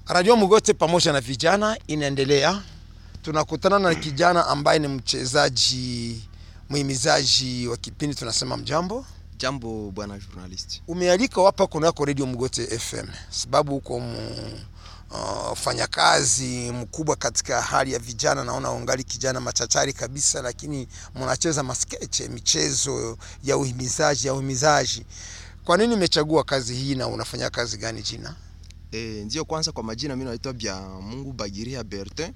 Radio Mugote pamoja na vijana inaendelea. Tunakutana na kijana ambaye ni mchezaji muhimizaji wa kipindi tunasema mjambo. Jambo bwana journalist. Umealika hapa kunako Radio Mugote FM sababu uko mfanyakazi uh, mkubwa katika hali ya vijana. Naona ungali kijana machachari kabisa, lakini mnacheza maskeche, michezo ya uhimizaji ya uhimizaji. Kwa nini umechagua kazi hii na unafanya kazi gani jina? E, ndio kwanza kwa majina mimi naitwa Bya Mungu Bagiria Bertin.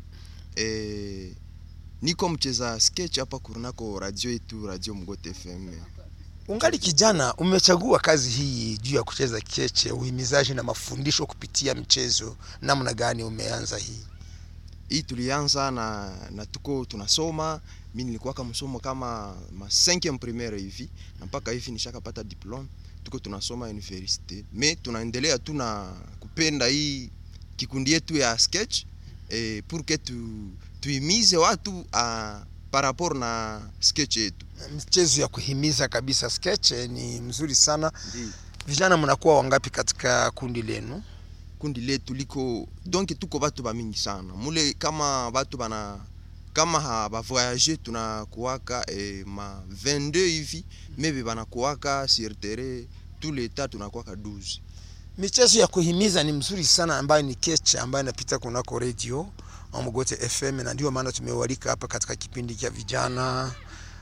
E, niko mcheza sketch hapa kunako radio yetu Radio Mugote FM. Ungali kijana, umechagua kazi hii juu ya kucheza keche, uhimizaji na mafundisho kupitia mchezo. Namna gani umeanza hii? Hii tulianza na, na tuko tunasoma. Mimi nilikuwa kama msomo kama ma 5e primaire hivi na mpaka hivi nishakapata diplome. Tuko tunasoma universite me tunaendelea tu na kupenda hii kikundi yetu ya sketch eh, pour que tu tuimize watu a par rapport na sketch yetu. Mchezo ya kuhimiza kabisa, sketch ni mzuri sana. Ndi. Vijana mnakuwa wangapi katika kundi lenu? kundi letu liko donc tuko batu ba mingi sana mule kama batu bana kama ha ba voyager tunakuwaka eh, ma 22 hivi maybe banakuwaka sur terrain tous les temps tunakuwaka 12 Michezo ya kuhimiza ni mzuri sana, ambayo ni keche ambayo inapita kunako radio Mugote FM, na ndio maana tumewalika hapa katika kipindi cha vijana.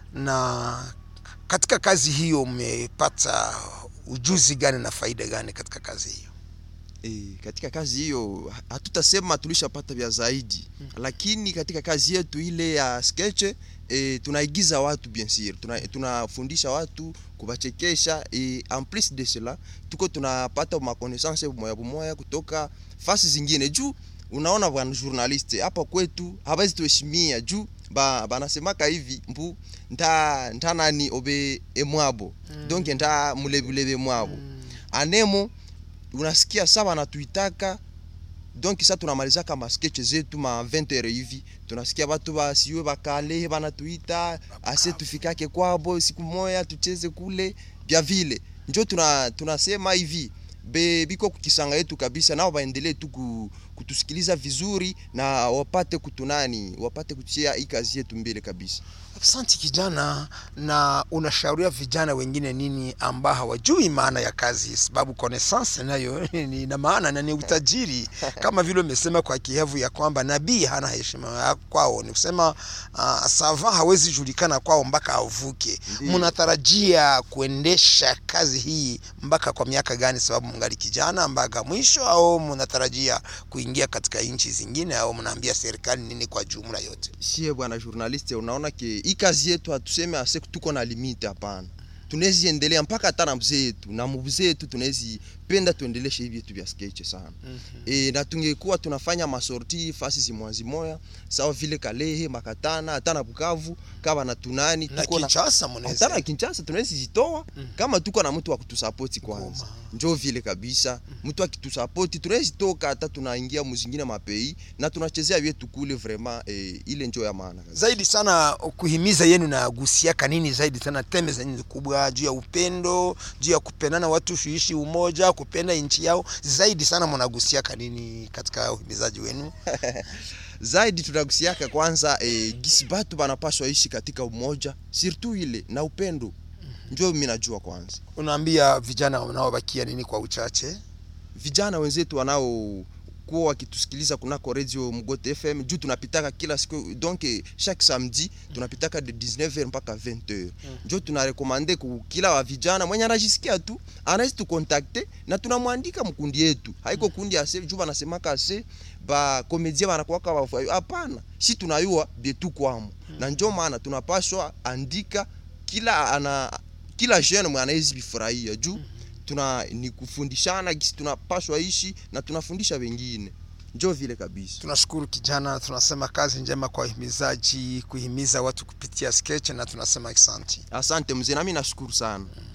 Na katika kazi hiyo umepata ujuzi gani na faida gani katika kazi hiyo? E, katika kazi hiyo hatutasema tulishapata vya zaidi hmm. Lakini katika kazi yetu ile ya sketch e, tunaigiza watu bien sûr, tuna, tunafundisha watu kubachekesha e, en plus de cela tuko tunapata ma connaissance moya moya kutoka fasi zingine juu unaona bwana journaliste hapa kwetu hawezi tuheshimia juu ba banasemaka hivi mbu nta nta nani obe emwabo mm. donc nta mulebulebe mwabo mm. anemo unasikia sawa natuitaka donc sa tunamaliza kama sketch zetu ma 20 heures hivi tunasikia batu basiwe bakale banatuita ase tufikake kwabo siku moya tucheze kule bya vile njo tuna tunasema hivi be biko kukisanga yetu kabisa nao baendelee tu kutusikiliza vizuri na wapate kutunani wapate kutia hii kazi yetu mbele kabisa Asante kijana. Na unashauria vijana wengine nini ambao hawajui maana ya kazi? Sababu connaissance nayo ni na maana na ni utajiri, kama vile umesema kwa kihevu ya kwamba nabii hana heshima kwao, ni kusema uh, sava hawezi julikana kwao mpaka avuke. Mnatarajia kuendesha kazi hii mpaka kwa miaka gani? Sababu mngali kijana mpaka mwisho, au mnatarajia kuingia katika nchi zingine, au mnaambia serikali nini kwa jumla yote? Sie bwana journaliste, unaona ke hii kazi yetu hatuseme ase tuko na limite, hapana. Tunawezi endelea mpaka hata na mzee yetu na mzee yetu, tunawezi penda tuendeleshe hivi vitu vya sketch sana mm -hmm. E, na tungekuwa tunafanya masorti fasi zimwazi moya sawa vile Kalehe, Makatana, hata na Bukavu kama na tunani na Kinshasa, mnaweza hata na Kinshasa tunawezi zitoa mm -hmm. kama tuko na mtu wa kutusupport kwanza, njoo vile kabisa mm -hmm. mtu akitusupport tunawezi toka hata tunaingia muzingine mapei na tunachezea vyetu kule vraiment e, ile njoo ya maana zaidi sana. Kuhimiza yenu na gusia kanini zaidi sana, teme zenyu kubwa juu ya upendo, juu ya kupendana, watu kuishi umoja kupenda nchi yao zaidi sana, mnagusia kanini katika uhimizaji wenu? zaidi tunagusiaka kwanza e, gisi batu banapaswa ishi katika umoja surtout ile na upendo mm -hmm. Ndio mimi najua kwanza. Unaambia vijana wanaobakia nini kwa uchache? Vijana wenzetu wanao kuwa wakitusikiliza kunako radio Mugote FM juu tunapitaka kila siku donc chaque samedi tunapitaka de 19h mpaka 20h mm. Njo tunarekomande ku kila wa vijana mwenye anajisikia tu anaweza tu contacter na tunamwandika mkundi yetu, haiko kundi ase juu banasemaka ase ba komedia banakuwaka wafayo. Hapana, si tunayua bietu kwamo mm. Na njo maana tunapaswa andika kila ana kila jeune mwana anaweza bifurahia juu mm tuna ni kufundishana gisi tunapaswa ishi na tunafundisha wengine, njo vile kabisa. Tunashukuru kijana, tunasema kazi njema kwa uhimizaji, kuhimiza watu kupitia sketch, na tunasema asante. Asante mzee, nami nashukuru sana.